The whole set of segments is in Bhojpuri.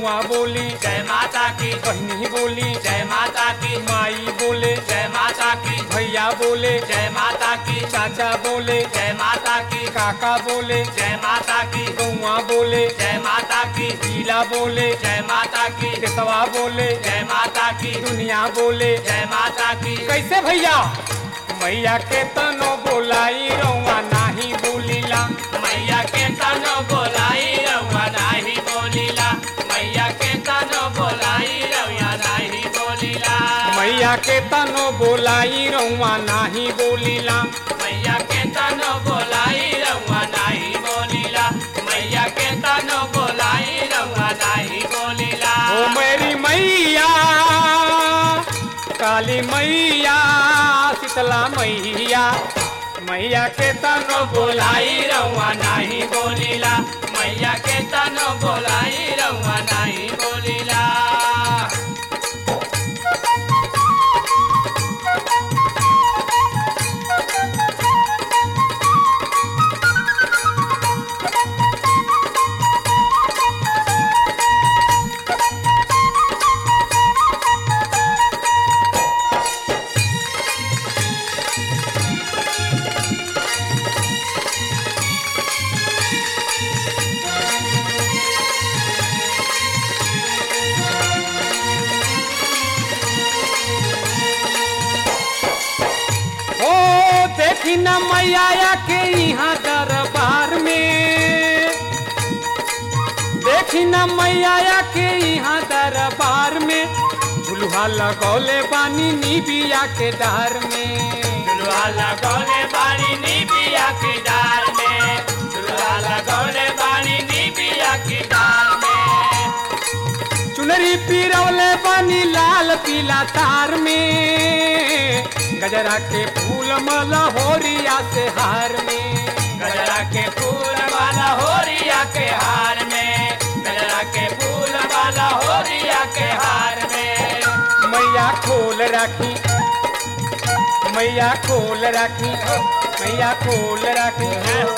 गौआ बोली जय माता की बहनी बोली जय माता की माई बोले जय माता की भैया बोले जय माता की चाचा बोले जय माता की काका बोले जय माता की गौआ बोले जय माता की पीला बोले जय माता की केसवा बोले जय माता की दुनिया बोले जय माता की कैसे भैया मैया के तनो बोलाई रौआ नाही बोलीला मैया के तनो बोलाई रउआ नाही बोलीला मैया के तनो बोलाई रउआ नाही बोलीला मैया के तनो बोलाई रौआ नाही बोलीला मैया के तनो बोलाई रउआ नाही बोलीला मैया के तनो बोलाई रउआ नाही बोलीला ओ मेरी मैया काली मैया शीतला मैया मैया के तनो बोलाई रउआ नाही बोलीला मैया के तनो बोलाई रउआ नाही बोलीला ओ देखी न मैया के यहाँ दरबार में देखी न मैया के यहाँ दरबार में झुलुहा लगौले बानी निबिया के डार में झुलवा लगौले बानी नी बिया की डार में झुलवा लगौले बानी नी बिया की डार में चुनरी पिरौले बानी लाल पीला तार में गजरा के फूल मला होरिया से हार में गजरा के फूल वाला होरिया के हार में गजरा के फूल वाला होरिया के हार में मैया खोल राखी मैया खोल राखी मैया खोल राखी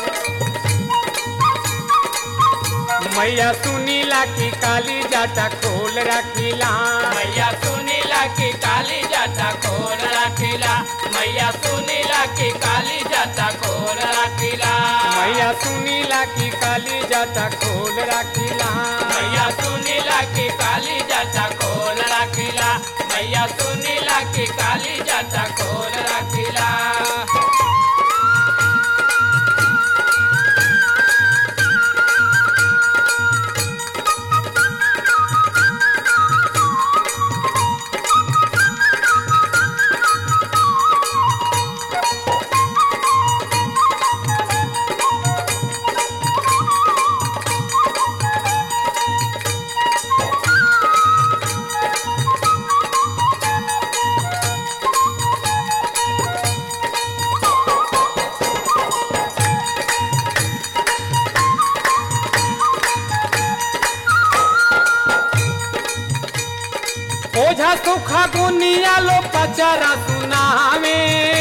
मैया सुनीला की काली जाटा खोल राखीला मैया सुनीला की काली जाता खोल रखिला मैया सुनीला की काली जाता खोल रखिला मैया सुनीला की काली जाटा खोल राखीला मैया सुनीला की काली जाता खोल रखिला मैया सुनीला की काली जाता खोल रखिला ओझा सुखा गुनिया लो पचरा सुनावे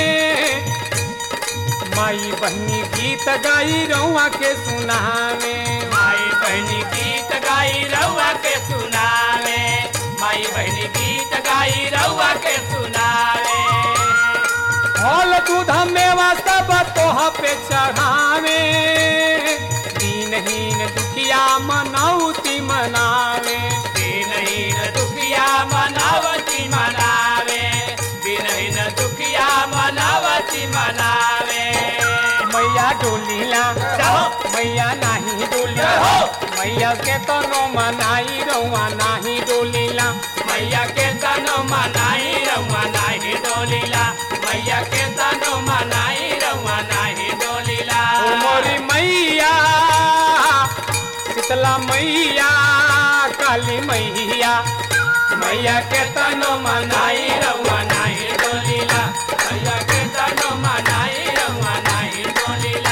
माई बहनी गीत गाई रउआ के सुनावे माई बहनी गीत गाई रउआ के सुनावे माई बहनी गीत गाई रउआ के सुनावे फल दूध मेवा सब तोह पे चढ़ावे दीनहीन दुखिया मनौती मनावे दिनहीन दुखिया मनावती मनावे दिनहीन दुखिया मनावती मनावे मैया डोलीला जाओ। मैया नाही डोलीला जाओ। मैया के तनो मनाई रउआ नाही डोलीला मैया के तनो मनाई रउआ नाही डोलीला मैया के तनो मनाई रउआ नाही डोलीला ओ मोरी मैया शीतला मैया काली मैया मैया के तनो मनाई मनाई रउआ नाही डोलीला मैया के तनो मनाई रउआ नाही डोलीला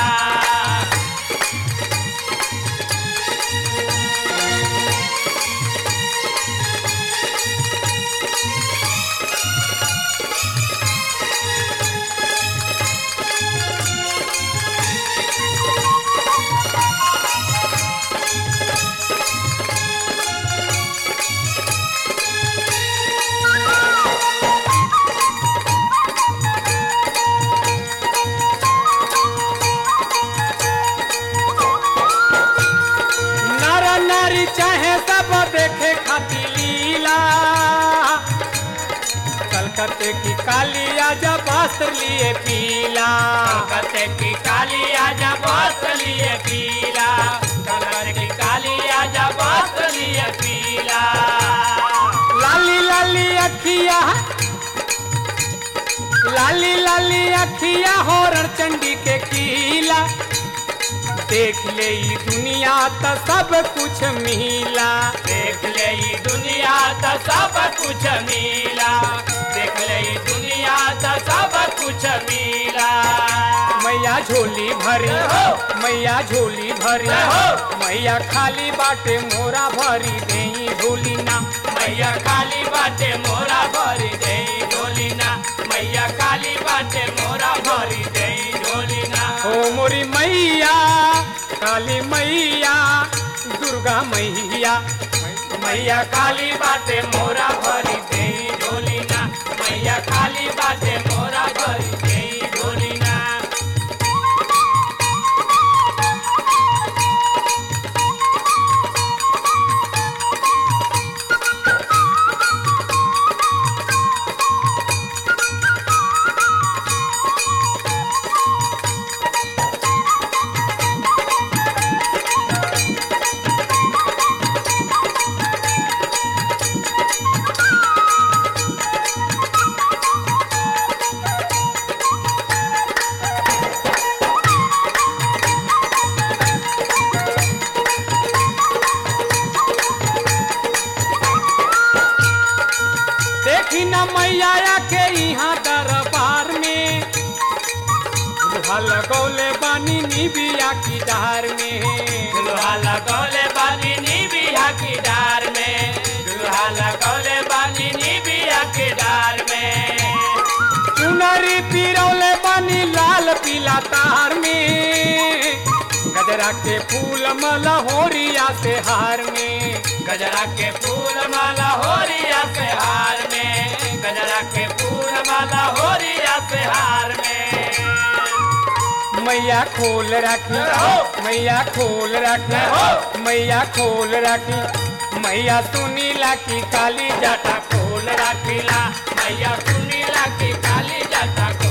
सब देखे खाती लीला कलकत्ते की कालिया जब वस्त्र लिए पीला कलकत्ते की कालिया जब वस्त्र लिए पीला कलकत्ते की कालिया जब वस्त्र लिए पीला लाली लाली अखिया लाली लाली अखिया होरण चंडी के कीला देख ले ई दुनिया त सब कुछ मिला देख ले ई दुनिया तो सब कुछ मिला देख ले ई दुनिया तो सब कुछ मिला मैया झोली भरी हो। मैया झोली भरी हो। मैया खाली बाटे मोरा भरी देई झोली ना मैया काली बाटे मोरा भरी दे ढोली ना मैया काली बाटे मोरा भरी दे ढोली ना ओ मोरी मैया काली मैया दुर्गा मैया मैया काली बाटे मोरा भरी दे ढोली ना मैया काली बाटे मोरा भरी दे ढोली ना देखी न मैया के यहाँ दरबार में दुल्हा लगौले बानी निबिया की डार में दुल्हा लगौले बानी नी बिया की डार में दुल्हा लगौले बानी नी बिया की डार में चुनरी पिरौले बानी लाल पीला तार में गजरा के फूल मलहोरिया से हार में गजरा के फूल माला होरिया से हार में गजरा के फूल माला होरिया से हार में मैया खोल रखी हो। मैया खोल रखी हो। मैया खोल रखी मैया सुनीला की काली जाटा खोल रखिला मैया सुनीला की काली जाटा